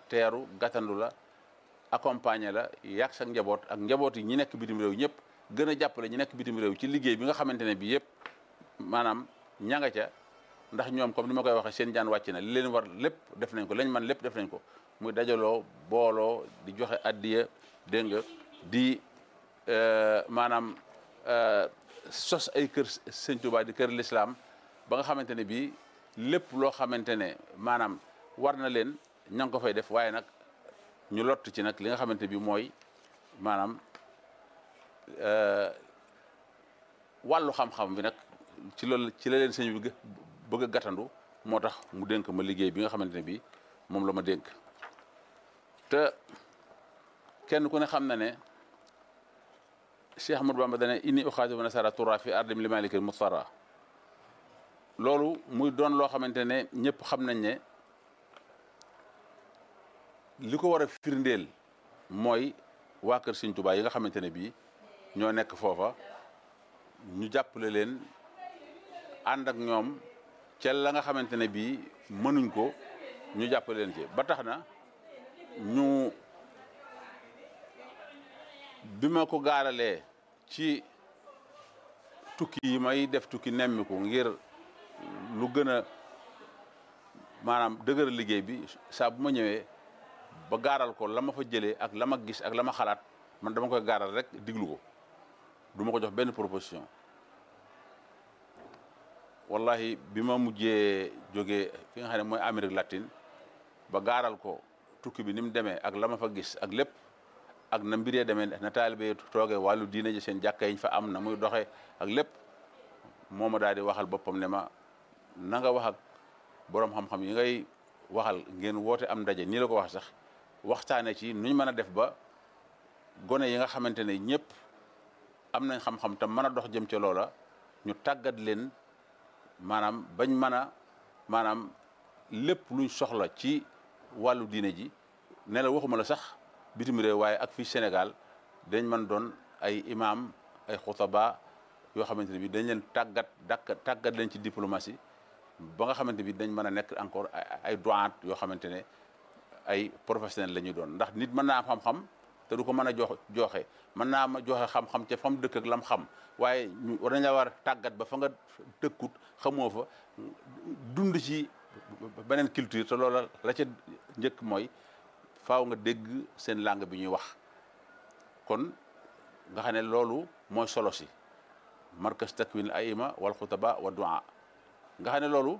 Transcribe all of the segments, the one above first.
teeru gàttandu la accompagner la yàgg sa njaboot ak njaboot yi ñi nekk bitim réew ñëpp gën a jàppale ñi nekk bitim réew ci liggéey bi nga xamante ne bii yëpp maanaam ña nga ca ndax ñoom comme ni ma koy waxee seen jaan wàcc na li leen war lépp def nañ ko lañ man lépp def nañ ko muy dajaloo booloo di joxe addiya dégg nga di maanaam sos ay kër sëñ Tuubaa di kër lislaam ba nga xamante ne bii lépp loo xamante ne maanaam war na leen ña ngi ko fay def waaye nag ñu lott ci nag li nga xamante bi mooy maanaam wàllu xam-xam bi nag ci loolu ci la leen sëñ bi bëgg a gàttandu moo tax mu dénk ma liggéey bi nga xamante ne bii moom la ma dénk te kenn ku ne xam na ne Cheikh Ahmadou Bamba dane inni uxaatibu nasara tura fi ardim li malikil mustara loolu muy doon loo xamante ne ñëpp xam nañ ne li ko war a firndeel mooy waa kër Sëñ Tuubaa yi nga xamante ne bii ñoo nekk foofa ñu jàppale leen ànd ak ñoom ca la nga xamante ne bii mënuñ ko ñu jàppale leen ci ba tax na ñu bi ma ko gaaralee ci tukki yi may def tukki nemmiku ngir lu gën a maanaam dëgëral liggéey bi saa bu ma ñëwee ba gaaral ko la ma fa jëlee ak la ma gis ak la ma xalaat man dama koy gaaral rek diglu ko du ma ko jox benn proposition wallahi bi ma mujjee jógee fi nga xam ne mooy Amérique latine ba gaaral ko tukki bi ni mu demee ak la ma fa gis ak lépp ak na mbiree demee na taalibe toogee wàllu diine ji seen jàkka yiñ fa am na muy doxee ak lépp moo ma daal di waxal boppam ne ma na nga wax ak boroom xam-xam yi ngay waxal ngeen woote am ndaje nii la ko wax sax waxtaane ci nuñ mën a def ba gone yi nga xamante ne ñëpp am nañ xam-xam te mën a dox jëm ca loola ñu tàggat leen maanaam bañ mën a maanaam lépp luñ soxla ci wàllu diine ji ne la waxuma la sax bitim réew waaye ak fii Sénégal dañ mën doon ay imam ay xutaba yoo xamante ne bi dañ leen tàggat dakk tàggat leen ci diplomatie ba nga xamante bi dañ mën a nekk encore ay doyen yoo xamante ne ay professionnel la ñuy doon ndax nit mën naa am xam-xam te du ko mën a jox joxe mën naa ma joxe xam-xam ca fam dëkk ak lam xam waaye ñu war nañ la war a tàggat ba fa nga dëkkut xamoo fa dund ci beneen culture te loola la ca njëkk mooy faaw nga dégg seen langue bi ñuy wax kon nga xam ne loolu mooy solo si markas takwin aima wal xutaba wa du'a nga xam ne loolu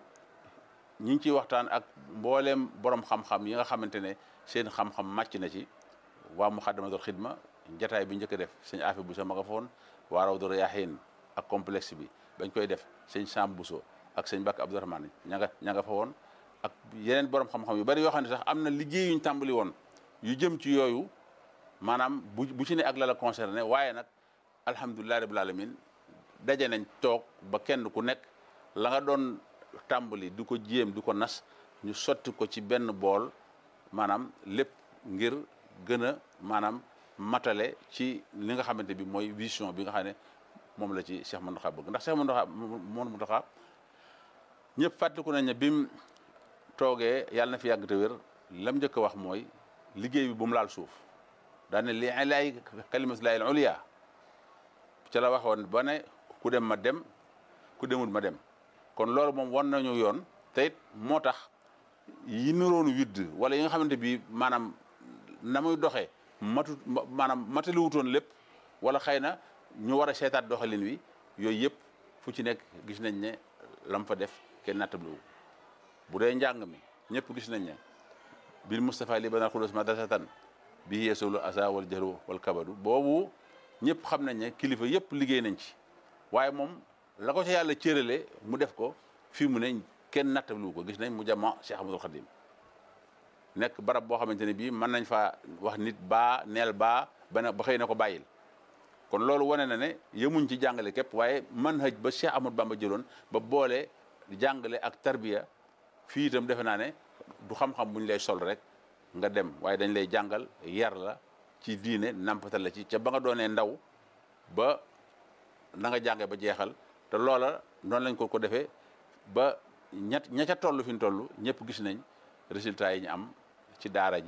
ñi ngi ciy waxtaan ak mbooleem borom xam-xam yi nga xamante ne seen xam-xam màcc na ci waa muxaddamatul xidma jataay bi njëkk a def sëñ Afi Bousso ma nga fa woon waa Rawdu Rayaahiin ak complexe bi bañ koy def sëñ Sam Bousso ak sëñ Bakk Abdourahmane ña nga ña nga fa woon ak yeneen borom xam-xam yu bari yoo xam ne sax am na liggéey yuñ tàmbali woon yu jëm ci yooyu maanaam bu bu ci ne ak la la concerné waaye nag alhamdulilah rabbil alamin daje nañ toog ba kenn ku nekk la nga doon tàmbali di ko jéem di ko nas ñu sotti ko ci benn bool maanaam lépp ngir gën a maanaam matale ci li nga xamante bi mooy vision bi nga xam ne moom la ci Cheikh Mountakha bëgg ndax Cheikh Mountakha Mountakha ñëpp fàttaliku nañ ne bi mu toogee yàlla na fi yàgg te wér lam njëkk a wax mooy liggéey bi bu mu laal suuf daane li ilaay kalimatullahi al uliya ca la waxoon ba ne ku dem ma dem ku demul ma dem kon loolu moom wan nañu yoon te it moo tax yi niroonu widd wala yi nga xamante bi maanaam na muy doxee matu maanaam mataliwutoon lépp wala xëy na ñu war a seetaat doxalin wi yooyu yëpp fu ci nekk gis nañ ne lam fa def kenn nattabliwu bu dee njàng mi ñëpp gis nañ ne bil Moustapha li banal xulos madrasatan bi yeesulu asa wal jahru wal kabadu boobu ñëpp xam nañ ne kilifa yëpp liggéey nañ ci waaye moom la ko ca yàlla cërale mu def ko fii mu ne kenn nattabliwu ko gis nañ mu jama Cheikh Ahmadul Khadim nekk barab boo xamante ne bii mën nañ faa wax nit baa neel baa bana ba xëy na ko bàyyil kon loolu wane na ne yemuñ ci jàngale képp waaye manhaj ba Cheikh Ahmadou Bamba jëloon ba boole jàngale ak tarbiya fii itam defe naa ne du xam-xam bu ñu lay sol rek nga dem waaye dañ lay jàngal yar la ci diine nampatal la ci ca ba nga doonee ndaw ba na nga jànge ba jeexal te loola noonu lañ ko ko defee ba ñett ña ca toll fi ñu toll ñëpp gis nañ résultat yi ñu am ci daara ji